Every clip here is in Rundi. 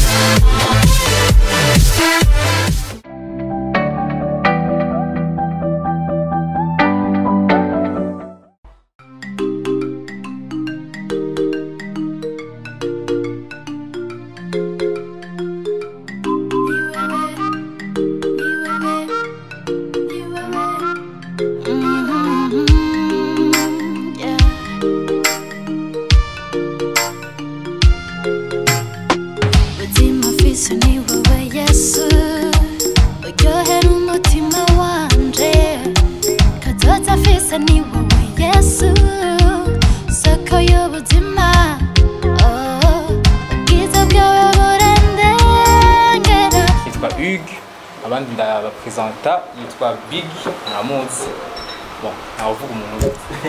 Ubuzima mfise ni wowe Yesu uryohera umutima wanje kazoza mfise ni wowe Yesu soko y'ubuzima Oh, ubwiza bwawe burandengera yitwa Hugues abandi ndabapresenta yitwa Big muramuzi bon ntawavuga umuntu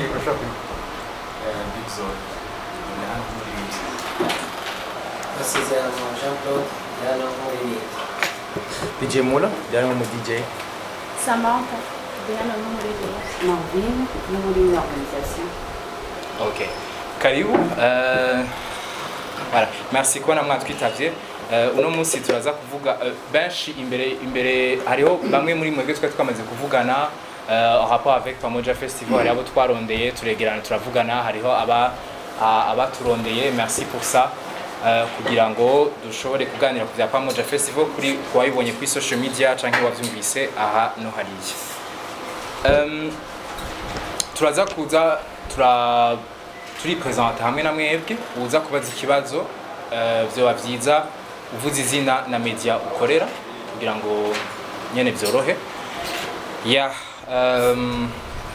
Big Zone umuririmbyi Masezerano Jean Claude Diana nk'umuririmbyi DJ Mula byari mu DJ Samantha Diana n'umuririmbyi Marvin no muri organisation ok karibu euh, voilà merci kubona mwatwitavye Uh, uno munsi turaza kuvuga uh, benshi imbere imbere hariho bamwe muri mwebwe twari twamaze kuvugana uh, en rapport avec Pamoja Festival hariho abo twarondeye turegerana turavugana hariho aba a- abaturondeye merci pour ça uh, kugira ngo dushobore kuganira ku bya Pamoja Festival kuri kuwabibonye kuri social media canke wavyumvise aha no hariya um, turaza kuza tura turipresenta hamwe na mwebwe uza kubaza ikibazo eh, vyoba vyiza uvuze izina na media ukorera kugira ngo nyene vyorohe ya um,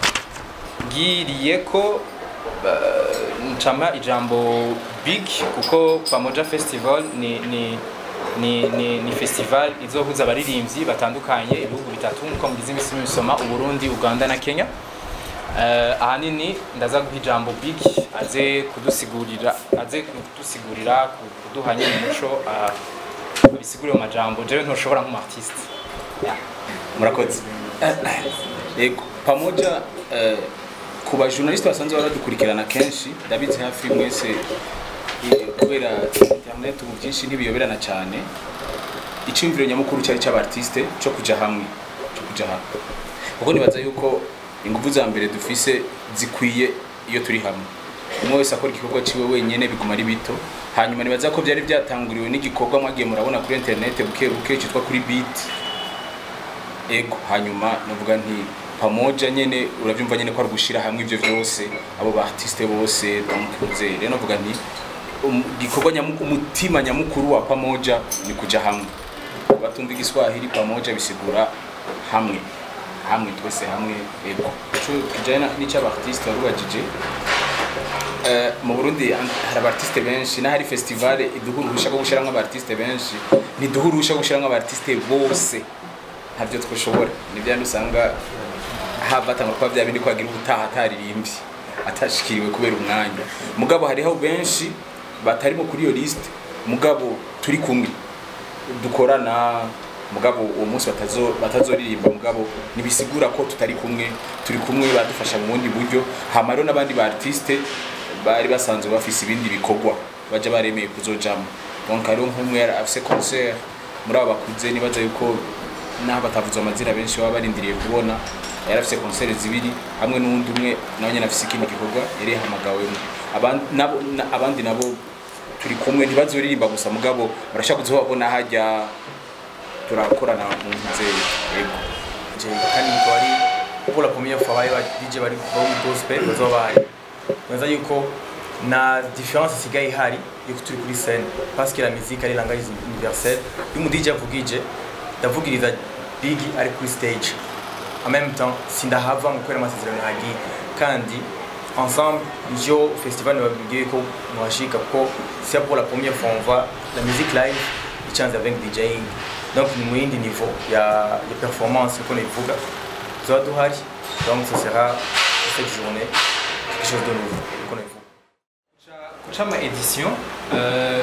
ngiriye ko eh, ncama ijambo big kuko pamoja festival ni, ni ni, ni, ni festival izohuza abaririmbyi batandukanye ibihugu bitatu nkuko mugize imisi misoma uburundi uganda na kenya uh, ahanini ndaza guha ijambo big aze kudusigurira aze kudusigurira kuduha nyine umuco uh, bisigurire mu majambo jewe ntushobora nk'umartiste yeah. murakoze yego pamoja eh, ku bajournaliste basanzwe baradukurikirana kenshi ndabizi hafi mwese eh, kubera internet ubu byinshi ntibiyoberana cyane icyumviro nyamukuru cyari cy'abartiste cyo kuja hamwe cyo kuja hamwe kuko nibaza yuko ingufu za mbere dufise zikwiye iyo turi hamwe umwe wese akora igikorwa ciwe wenyene biguma ari bito hanyuma nibaza ko byari byatanguriwe n'igikorwa mwagiye murabona kuri internet buke buke cyitwa kuri beat ego hanyuma navuga nti pamoja nyene uravyumva nyene ko ari gushira hamwe ivyo vyose abo ba artiste bose bamukuze rero navuga nti um- igikorwa nyamu- umutima nyamukuru wa pamoja ni kuja hamwe batumva igiswahili pamoja bisigura hamwe hamwe twese hamwe ego ico kijanye n'icyo artiste warubajije Eh, mu Burundi an- hari abartiste benshi na hari festival iduha uruhusha rwo gushiramwo abartiste benshi ntiduha uruhusha rwo gushiramwo abartiste bose ntabyo twashobora ni bya usanga habatangwa kuba bya bindi ko hagira ubutaha ataririmbye atashikiriwe kubera umwanya mugabo hariho benshi batarimo kuri iyo liste mugabo turi kumwe dukorana mugabo uwo munsi batazo batazoririmba mugabo nibisigura ko tutari kumwe turi kumwe badufasha mu bundi buryo hama rero n'abandi ba artiste bari basanzwe bafise ibindi bikorwa baje baremeye kuzojamo donc hariho nk'umwe yari afise concert muri abo bakuze nibaza yuko naho batavuze amazina benshi baba barindiriye kubona yari afise concert zibiri hamwe n'uwundi umwe nawe nyene afise ikindi gikorwa yari yahamagawemo Aban- nabo- na- abandi nabo turi kumwe ntibazoririmba gusa mugabo barashaka kuzobabona hajya turakorana mu nzego yego Je kandi ikaba ari pour la première fois bari ba DJ bari bo mu gospel bazoba bahari neza yuko na différence isigaye ihari yuko turi kuri scène parce que la musique ari langage universelle iyo umu DJ avugije ndavugiriza Big ari kuri stage en même temps sindahava ngo kubera amasezerano yagiye kandi ensemble nivyo festival nababwiye ko mwashika kuko c'est pour la première fois on voit la musique live icanze avec DJing donc ni mu yindi niveau ya, ya performance uko nivuga tuzoba duhari donc ce sera cette journée quelque chose de nouveau uko nivuga guca ama edition eh,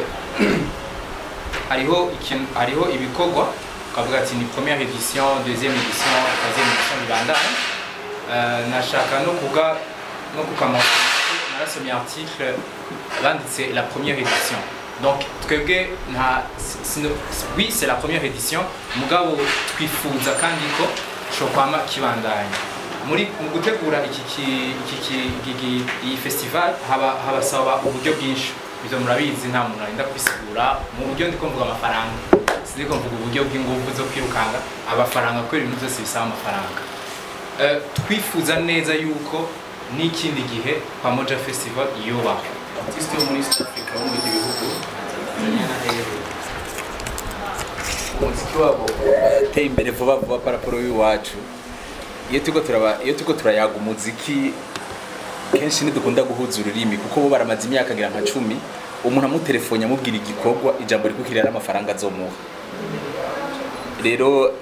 hariho ikintu hariho ibikorwa ukavuga ati ni première edition deuxième edition troisième edition bibandana Eh, nashaka no kuga no kukamata narasomye article banditse la première edition donc twebwe nta sino- oui c'est la première édition mugabo twifuza kandi ko cokwama kibandanya muri mu gutegura iki ki- iki ki- iki ki- iyi festival haba habasaba uburyo bwinshi ibyo murabizi nta muntu arinda kubisigura mu buryo ndiko mvuga amafaranga sindiko mvuga uburyo bw'ingufu zo kwirukanga amafaranga kubera ibintu byose bisaba amafaranga Eh, twifuza neza yuko n'ikindi gihe pamoja festival yubahwa artiste wo muri east africa wo mu bindi bihugu tanzania na hehe umuziki wabo wateye imbere vuba vuba paraporo y'iwacu iyo turiko turaba iyo turiko turayaga umuziki kenshi ntidukunda guhuza ururimi kuko bo baramaze imyaka agira nka cumi umuntu amutelefone amubwira igikorwa ijambo rikukirira n'amafaranga azomuha rero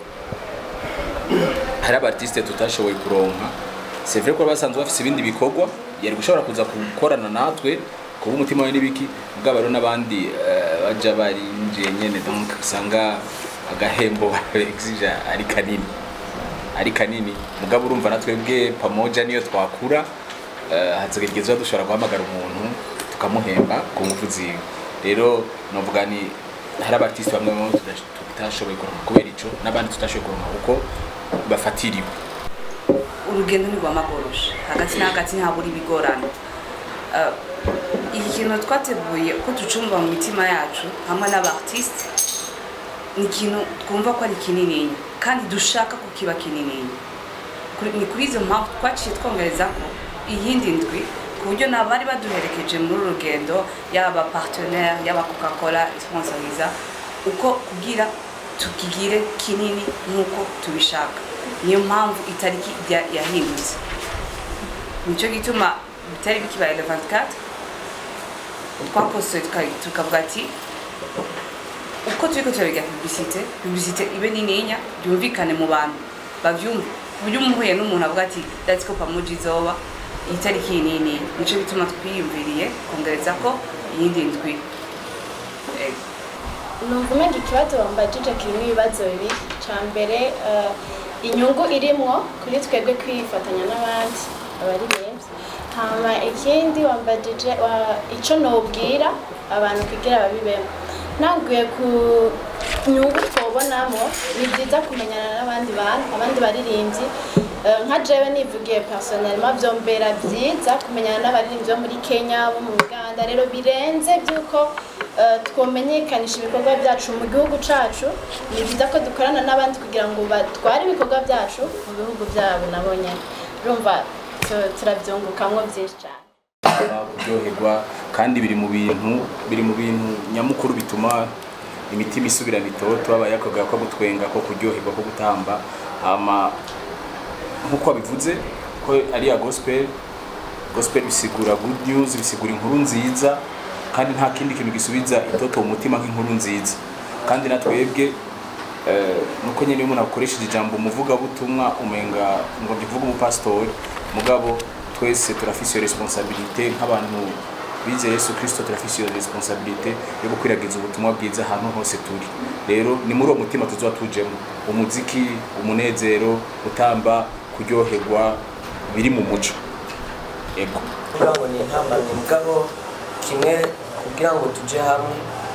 hari abartiste tutashoboye kuronka c'est vrai ko basanzwe bafise ibindi bikorwa yari gushobora kuza gukorana natwe kuba umutima we n'ibiki mugabo rero n'abandi eh, baja barinjiye nyene donc usanga agahembo exige ari kanini ari kanini mugabo urumva natwebwe pamoja niyo twakura eh, hazogegezwa dushobora guhamagara umuntu tukamuhemba ku nguvu ziwe rero novuga ni hari abartiste bamwe bamwe tudash- tutashoboye kuronka kubera ico n'abandi tutashoboye kuronka kuko bafatiriwe urugendo ntirwamagoroshe hagati na hagati ntabura ibigorana Eh, iki kintu twateguye uko ducumva mu mitima yacu hamwe n'abartiste ni ikintu twumva ko ari kinininya kandi dushaka ko kiba kinininya Kuri- ni kuri izo mpamvu twaciye twongereza ko iyindi ndwi ku buryo n'abari baduherekeje muri uru rugendo yaba partenaire yaba coca cola sponsoriza uko kugira tukigire kinini nk'uko tubishaka niyo mpamvu itariki ya- yahindutse nicyo gituma bitari bikibaye le 24 twakosoye tuka- tukavuga ati uko turiko turabiga publicité publicité ibe nininya byumvikane mu bantu bavyumve ku buryo umuhuye n'umuntu avuga ati that's ko pamoja izoba iyi tariki iyi nini nico bituma twiyumviriye kongereza ko iyindi ndwi Eh, numva umenga ikibazo bambajije kirimo ibibazo bibiri cya mbere eh, inyungu irimwo kuri twebwe kwifatanya n'abandi abaririmbyi hama ikindi wambajije wa- ico nobwira abantu kugira babibemo naguye ku nyungu twobonamo ni byiza kumenyana n'abandi bantu abandi baririmbyi Eh, nka jewe nivugiye personnellement vyombera vyiza kumenyana n'abaririmbyi bo muri kenya bo mu uganda rero birenze by'uko eh, twomenyekanisha ibikorwa byacu mu gihugu cacu ni byiza ko dukorana n'abandi kugira ngo batware ibikorwa byacu mu bihugu byabo nabo nyene urumva tu- turavyungukamwo vyinshi cane kuryoherwa kandi biri mu bintu biri mu bintu nyamukuru bituma imitima isubirana itoto habaye akaga ko gutwenga ko kuryoherwa ko gutamba hama nk'uko wabivuze ko ari ya gospel gospel bisigura good news bisigura inkuru nziza kandi nta kindi kintu gisubiza itoto mu mutima nk'inkuru nziza kandi natwebwe eh, nuko nyine iyo umuntu akoresheje ijambo umuvugabutumwa umenga ngo ndivuga umupasitori mugabo twese turafise iyo responsabilité nk'abantu bizeye yesu kirisito turafise iyo responsabilité yo gukwiragiza ubutumwa bwiza ahantu hose turi rero ni muri uwo mutima tuzoba tujemo umuziki umunezero gutamba kuryoherwa biri mu muco ego kugira ngo ni intambamyi mugabo kimwe kugira ngo tujye hamwe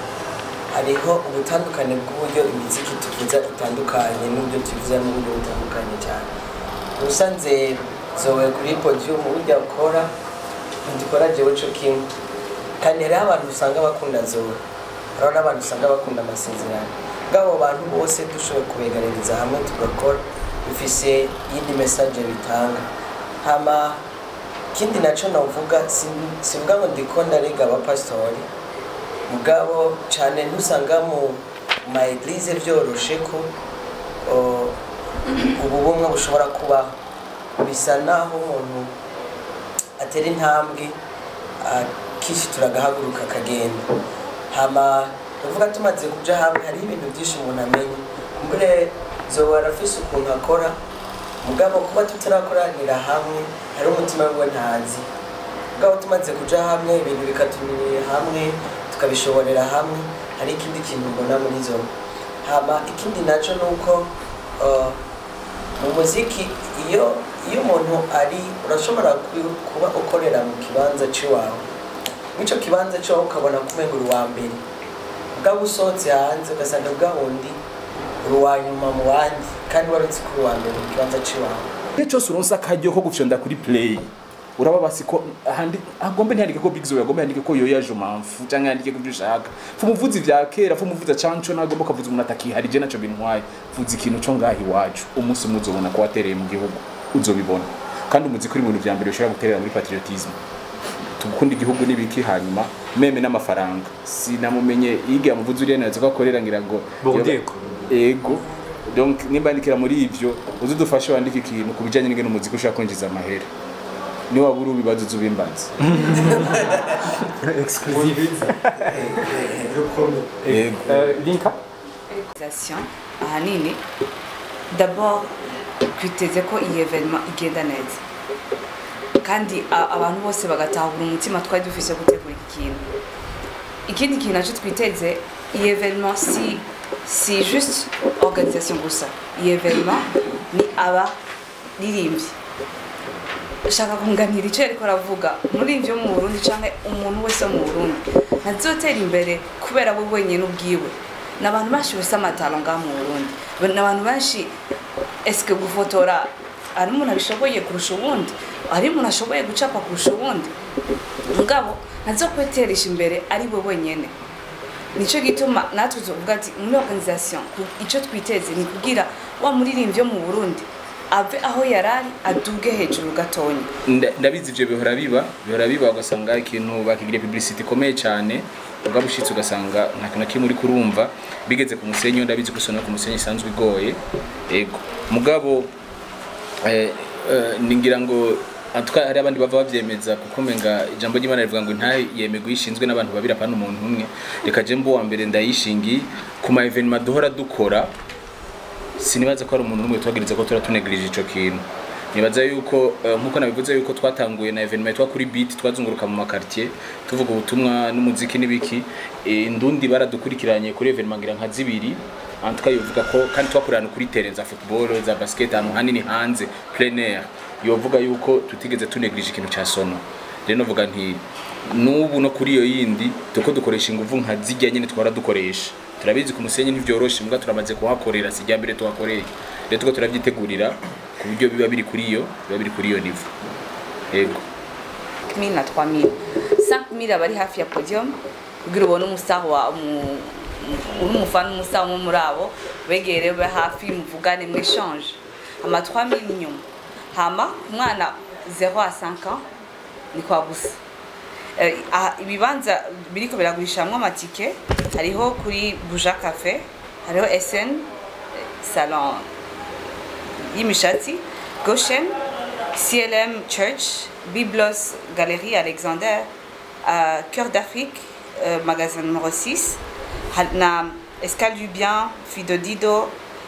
hariho ubutandukane bw'uburyo imiziki tuvuza itandukanye n'uburyo tuvuza n'uburyo butandukanye cyane ubusanze zowe kuri podium burya ukora ntidukora jewe co kimwe kandi hariho abantu usanga bakunda zowe hariho n'abantu usanga bakunda amasezerano bw'abo bantu bose dushoboye kubegaririza hamwe tugakora bifise iyindi message bitanga hama ikindi nacyo navuga si- sivuga ngo ndiko ndariga abapasitori mugabo cyane ntusanga mu ma eglise byoroshe ko o, ubu bumwe bushobora kubaho bisa naho umuntu atera intambwe akishitura agahaguruka akagenda hama uvuga tumaze kuja hamwe hari ibintu byinshi umuntu amenya mbere zoba arafise ukuntu akora mugabo kuba tutarakoranira hamwe hari umutima wiwe ntazi mugabo tumaze kuja hamwe ibintu bikatumirira hamwe tukabishoborera hamwe hari ikindi kintu mbona muri zo hama ikindi naco ni uko uh, mu muziki iyo iyo umuntu ari urashobora ku- kuba ukorera mu kibanza c'iwawe mw'ico kibanza cyo ukabona kumenga uri uwa mbere bwaba usohotse hanze ugasanga bwa wundi uri uwa nyuma mu bandi kandi wari uzi ko uri uwa mbere mu kibanza c'iwawe igihe cyose uronse akaryo ko gufyonda kuri play uraba basi ko ahandi agombe ntiyandike ko big zo agombe yandike ko yoya jumamfu cyangwa yandike ko ibyo ushaka fu muvuzi vya kera fu muvuza canco nagomba kavuza umuntu atakiharije naco bintwaye vuza ikintu co ngaha iwacu umunsi umwe uzobona ko watereye mu gihugu uzobibona kandi umuzi kuri mu bintu vya mbere ushobora guterera muri patriotisme tugukunda igihugu n'ibiki hanyuma meme n'amafaranga sinamumenye yiga muvuzi uriya neza ko akorera ngira ngo Bordeko. ego donc nimba ndikira muri ivyo uzi dufashe wandike ikintu ku bijanye n'ingene umuziki ushaka kwinjiza amahera ni waba uri ubibazo uzi ubimbaza ego linka organisation ahanini d'abord twiteze ko iyi evenema igenda neza kandi a- abantu bose bagatahura umutima twari dufise gutegura iki kintu ikindi kintu nacyo twiteze iyi evenema si si juste organisation gusa iyi evenema ni abaririmbyi shaka kunganira icyo ariko aravuga umuririmbyi wo mu burundi cyangwa umuntu wese wo mu burundi ntazotera imbere kubera we wenyine ubwiwe ni abantu benshi bafite amatalo ngaha mu burundi ni abantu benshi esike gufotora hari umuntu abishoboye kurusha uwundi hari umuntu ashoboye gucapa kurusha uwundi mugabo ntazokweteresha imbere ari we wenyine nicyo gituma natwe tuvuga ati muri organisation ku- icyo twiteze ni kugira wa muririmbyi wo mu burundi ave aho yari ari aduge hejuru gatonya Nda- ndabizi ivyo bihora biba bihora biba ugasanga ikintu bakigira publicity ikomeye cyane ubwo ushitse ugasanga nta kintu na kimwe uri kurumva bigeze ku musenyi yo ndabizi ko isona ku musenyi isanzwe igoye ego mugabo eh, eh, ningira ngo atwa hari abandi bava bavyemeza kuko menga ijambo ry'Imana rivuga ngo ntahe yemego yishinzwe n'abantu babiri apana umuntu umwe reka je mbo wa mbere ndayishingiye ku ma evenement duhora dukora sinibaza ko ari umuntu n'umwe twagiriza ko turatunegirije ico kintu nibaza yuko eh, nkuko nabivuze yuko twatanguye na evenement yitwa kuri beat twazunguruka mu makartier tuvuga ubutumwa n'umuziki n'ibiki Eh, indundi baradukurikiranye kuri evenement ngira nka zibiri antuka yovuga ko kandi twakorana kuri terrain za football za basket ahantu hanini hanze plein air yovuga yuko tutigeze tunegirije ikintu ca sono rero novuga nti n'ubu no kuri iyo yindi tuko dukoresha inguvu nka zijya nyine twara dukoresha turabizi ku musenyi ntivyoroshe mbwa turamaze kuhakorera si rya mbere tuhakoreye rero tuko turabyitegurira ku buryo biba biri kuri iyo biba biri kuri iyo nivo yego 1000 na 3000 5000 abari hafi ya podium kugira ubone umusaho wa umu- uri umufana umusaho umwe muri abo begere be hafi muvugane mu échange ama 3000 inyuma hama umwana 0 à 5 ans ni kwa gusa Eh, aha, ibibanza biriko biragurishamwo amatike hariho kuri buja cafe hariho sn eh, salon y'imishatsi goshen clm church biblos galerie alexander uh, cœur d'afrique uh, magasin numéro 6 ha- na escale du bien fidodido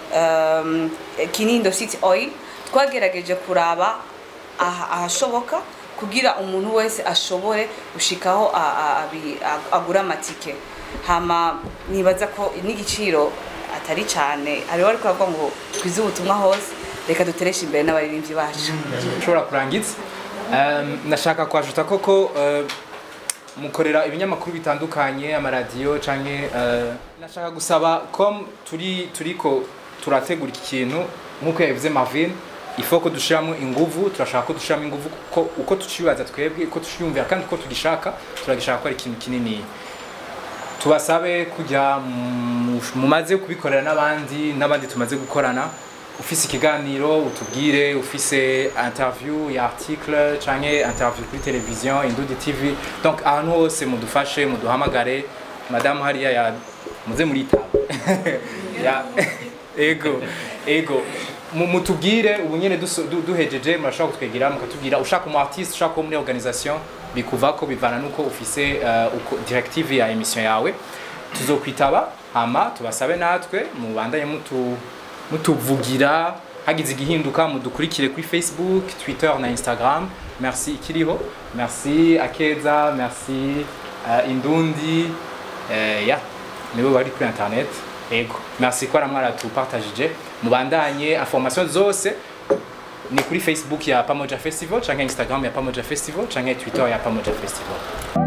um, kinindo city oil twagerageje kuraba aha- ahashoboka kugira umuntu wese ashobore gushikaho a- a- abi- a- agura amatike hama nibaza ko n'igiciro atari cyane hariho ariko bavuga ngo twize ubutumwa hose reka dutereshe imbere n'abaririmbyi bacu ushobora kurangiza Um, nashaka kwajuta koko uh, mukorera ibinyamakuru bitandukanye amaradiyo canke uh, nashaka gusaba ko turi turiko turategura iki kintu nk'uko yabivuze Marvin ifo ko dushiramo inguvu turashaka ko dushiramo inguvu ko uko tucibaza twebwe uko tuciyumvira kandi uko tugishaka turagishaka ko ari ikintu kinini tubasabe kujya mu- mumaze kubikorera n'abandi n'abandi tumaze gukorana ufise ikiganiro utubwire ufise interview ya article canke interview kuri televiziyo indundi tv donc ahantu hose mudufashe muduhamagare madamu hariya ya muze muritaba ya ego ego Mu- mutubwire ubu nyene duso- du- duhejeje murashobora kutwegera mukatubwira ushaka umu artiste ushaka uwo muri organisation bikuvako bivana nuko ufise uh, uko directive ya emission yawe tuzokwitaba hama tubasabe natwe mubandanye mutu mutuvugira hagize igihinduka mudukurikire kuri facebook twitter na instagram merci ikiriho merci akeza merci uh, indundi uh, ya nibo bari kuri internet ego merci ko mwaratupartagije mubandanye information zose ni kuri facebook ya pamoja festival canke instagram ya pamoja festival canke twitter ya pamoja festival